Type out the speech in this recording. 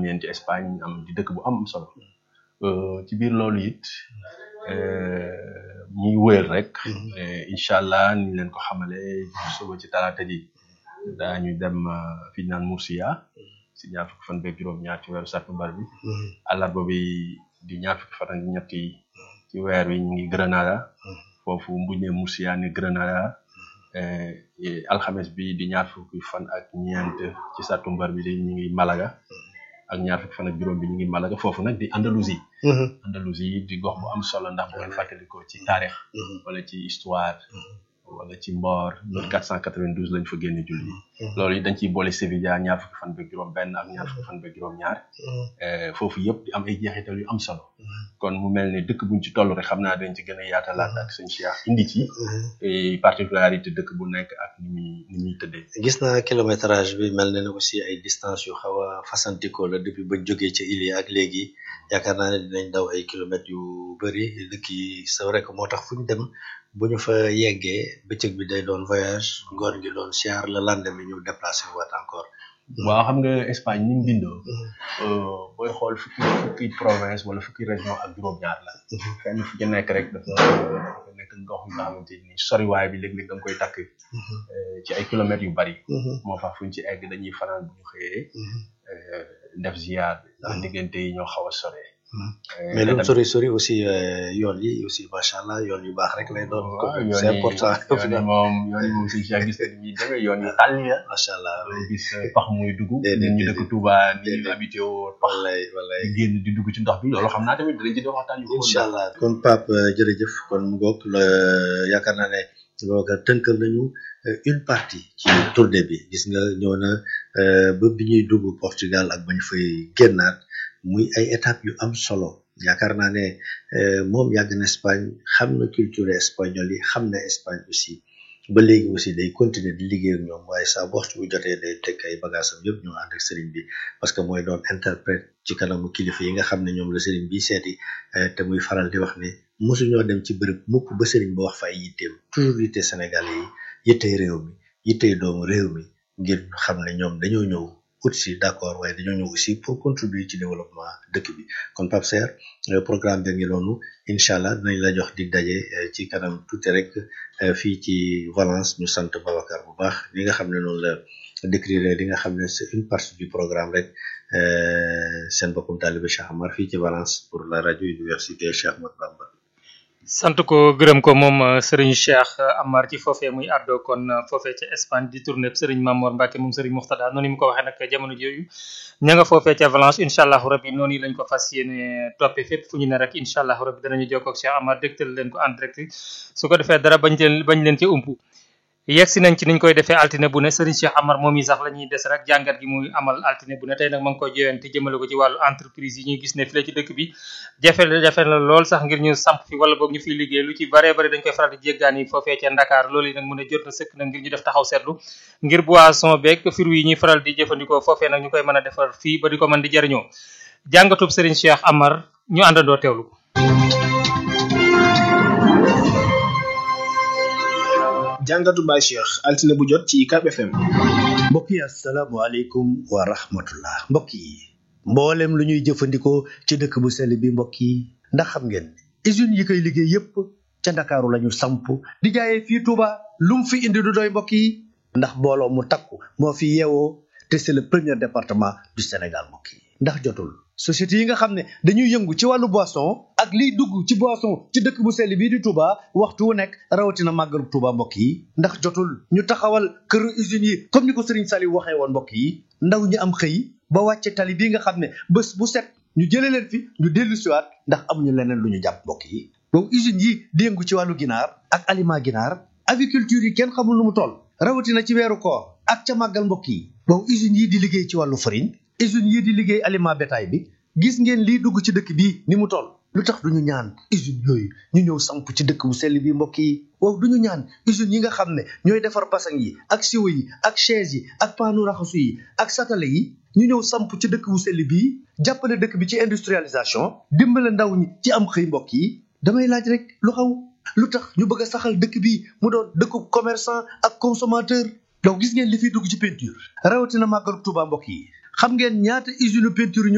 juróom-ñeenti Espagne am di dëkk bu am am solo ci biir loolu it ñuy wéyal rek incha allah ni ñu leen ko xamale suba ci talaata ji daañu dem fi ñu naan Murcia si ñaar fukki fan beeg juróom-ñaar ci weeru sattumbar bi àllarba bi di ñaar fukki fan ak ñett yi ci weer wi ñu ngi Granada foofu mbuñ ne Murcia ni Granada alxames bi di ñaar fukki fan ak ñeent ci sattumbar bi di ñu ngi Malaga ak ñaar fukki fan ak juróom bi ñu ngi Malaga foofu nag di Andalousie Andalousie di gox bu am solo ndax bu ngeen fàttalikoo ci taarix wala ci histoire wala ci mboor loolu 492 lañ fa génne julli loolu yi dañ ciy boole Sevilla ñaar fukki fan beeg juróom benn ak ñaar fukki fan beeg juróom ñaar foofu yëpp di am ay jeexital yu am solo kon mu mel ne dëkk buñ ci toll rek xam naa dañ ci gën a yaatalaat ak sëñ Cheikh indi ci particularité dëkk bu nekk ak ni muy ni muy tëddee gis naa kilométrage bi mel na ne aussi ay distance yu xaw a fasantikoo la depuis bañ jógee ca île ak léegi yaakaar naa ne dinañ daw ay kilomètres yu bëri dëkk yi c'est vrai que moo tax fu ñu dem bu ñu fa yeggee bëccëg bi day doon voyage ngoon gi doon siyaar la lendemain ñu déplacé waat encore waaw xam nga Espagne ni mu bindoo booy xool fukki fukki province wala fukki région ak juróom-ñaar la fenn fu ci nekk rek dafa dafa nekk gox yu nga xamante ni soriwaay bi léeg-léeg da nga koy takk ci ay kilomètres yu bari moo tax fu ñu ci egg dañuy fanaan bu ñu xëyee def ziar bi ndax diggante yi ñoo xaw a soree mais lu sori sori aussi yoon yi aussi macha allah yoon yu baax rek lay doon. c'est important yoon yi moom yoon yi moom si si gis nañ ni demee yoon yu tàlli la. macha allah gis pax muy dugg. nit ñi dëkk Touba ni ñu habité woo pax lay walay di génn di dugg ci ndox bi loolu xam naa tamit dinañ ci def waxtaan yu. incha allah kon Pape jërëjëf kon mu ngoog yaakaar naa ne booga tënkal nañu une partie ci tournée bi gis nga ñëw na ba bi ñuy dugg Portugal ak bañ fay génnaat. muy ay étapes yu am solo yaakaar naa ne moom yàgg na Espagne xam na culture espagnole yi xam na Espagne aussi ba léegi aussi day continuer di liggéey ak ñoom waaye saa bu waxtu bu jotee day teg ay bagages am yëpp ñoo ànd ak sëriñ bi parce que mooy doon interprète ci kanamu kilifa yi nga xam ne ñoom la sëriñ bi seeti te muy faral di wax ne mosuñoo dem ci bërëb mukk ba sëriñ ba wax fa ay yitteem toujours yitte Sénégalais yi yittey réew mi yittey doomu réew mi ngir xam ne ñoom dañoo ñëw aussi d'accord waaye dañoo ñëw aussi pour contribuer ci développement dëkk bi kon Pape Serre programme bi ngi noonu incha allah dinañ la jox dig daje ci kanam tuuti rek fii ci Valence ñu sant Babacar bu baax li nga xam ne noonu la décrire li nga xam ne c'est une partie du programme rek seen bokkum taalibe Cheikh Amar fii ci Valence pour la radio université Cheikh Ahmadou Bamba sant ko gërëm ko moom Serigne Cheikh Amar ci foofee muy àddoo kon foofee ca Espagne di tournée Serigne Mamor Mbacke moom Serigne Moxtada noonu mu ko waxee nag jamono jooju ña nga foofee ca Valence incha allahu rabi noonu lañ ko fas yéene toppee fépp fu ñu ne rek incha allahu rabi danañu jokkoo ak Cheikh Amar dégtal leen ko en direct su ko defee dara bañ leen bañ leen ci umpu yegg si nañ ci niñ koy defee altine bu ne Serigne Cheikh Amar moom yi sax la ñuy des rek jàngat gi muy amal altine bu ne tey nag ma ngi koy joyante jëmale ko ci wàllu entreprise yi ñuy gis ne fi la ci dëkk bi jafe la jafe la lool sax ngir ñu samp fi wala boog ñu fiy liggéey lu ci bare bare dañ koy faral di jéggaani foofee ca Dakar loolu yi nag mu ne jot na sëkk nag ngir ñu def taxaw seetlu ngir boisson beeg fruits yi ñuy faral di jëfandikoo foofee nag ñu koy mën a defar fii ba di ko mën di jariñoo jàngatub Serigne Cheikh Amar ñu àndandoo teewlu ko jàngatu Baye Cheikh altine bu jot ci UCAB FM. mbokk yi asalaamaaleykum wa rahmatullah mbokk yi mboolem lu ñuy jëfandikoo ci dëkk bu sell bi mbokk yi ndax xam ngeen usines yi koy liggéey yépp ca ndakaaru lañu samp di jaayee fii Touba lu mu fi indi du doy mbokk yi ndax mbooloo mu takku moo fi yeewoo te c'est le premier département du Sénégal mbokk yi ndax jotul société yi nga xam ne dañuy yëngu ci wàllu boisson ak liy dugg ci boisson ci dëkk bu sell bii di Touba waxtu wu nekk rawatina màggalu Touba mbokk yi ndax jotul ñu taxawal këru usines yi comme ni ko Serigne Saliou waxee woon mbokk yi ndaw ñi am xëy ba wàcce tali bii nga xam ne bés bu set ñu jëlee leen fi ñu dellu siwaat ndax amuñu leneen lu ñu jàpp mbokk yi donc usines yi di yëngu ci wàllu ginaar ak aliment ginaar aviculture yi kenn xamul nu mu toll rawatina ci weeru koor ak ca màggal mbokk yi donc usines yi di liggéey ci wàllu farine usines yii di liggéey aliment bétail bi gis ngeen lii dugg ci dëkk bii ni mu toll lu tax duñu ñaan usines yooyu ñu ñëw samp ci dëkk bu sell bi mbokk yi waaw duñu ñaan usines yi nga xam ne ñooy defar basang yi ak siwo yi ak chaise yi ak paanu raxasu yi ak satale yi ñu ñëw samp ci dëkk bu sell bii jàppale dëkk bi ci industrialisation dimbale ndaw ñi ci am xëy mbokk yi damay laaj rek lu xaw lu tax ñu bëgg a saxal dëkk bi mu doon dëkku commerçant ak consommateur donc gis ngeen li fiy dugg ci peinture rawatina màggalu Tuuba mbokk yi xam ngeen ñaata usine peinture